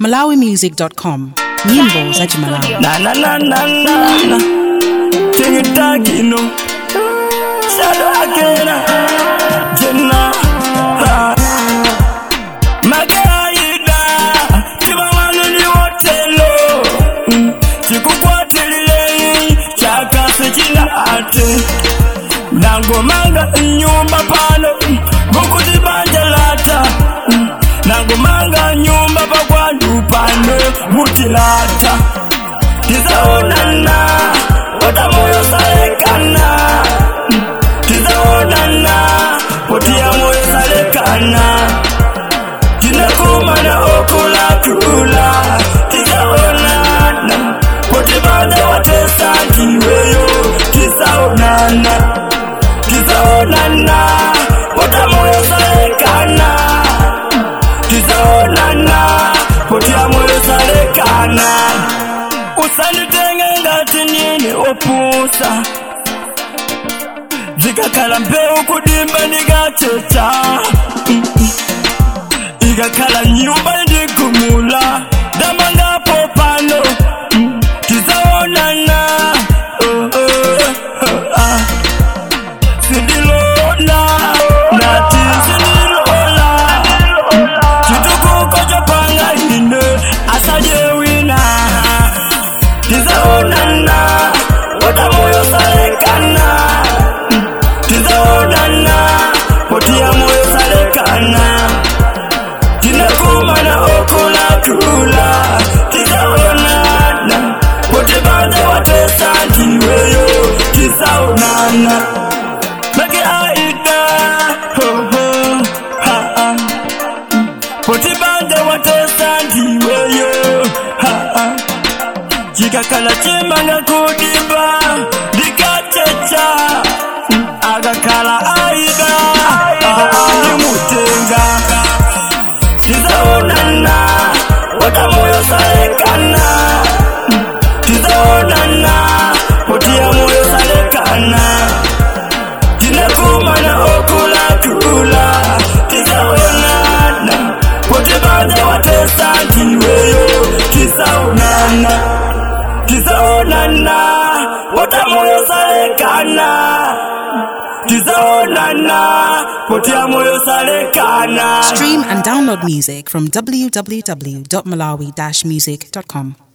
malawimusic.com nyimbo za kimalawi Na na na na na na. King Takino. Shadow Akena. Jenna. Ha. Magaida. Chibamanu ni wotelo. Mm. Chikukwatiliye. Chakase china ate. Nangomanga nyumba pano. Mukuzibanjalata. Mm. Nangomanga nyumba pakwandu pano. Mutilata. tizaonana wata moyo salekana tizaonana potia moyo salekana tinakumana okulatula tizaonana potibaza watesantiweyo tizaonana tizaonana wata moyo salekana tizaonana potia moyo salekana usanitenge ngati nini opusa zikakhala mbewu kudimba ndikachecha Mm, mm. ikakhala nyumba ndigumula ndamangapo pano Mm, tizaonana Oh, oh, oh, ah. sindilona nati sindilola chitukuko chopanga ine asajewina tizaonana wata moyo salekana tizaonana potia moyo salekana tinakumana okulatula tizaonana potibaza watesantiweyo tizaonana make aida hoho haa potibaza watesantiweyo haa chikakhala chimanga kudimba ndikachecha akakhala aida ndimutenga tizaonana wata moyo salekana tizaonana potia moyo salekana tinakumana okulatula tizaonana potibaza watesantiweyo tizaonana tizaonana wata moyo salekana tizaonana potia moyo salekana stream and download music from www.malawi-music.com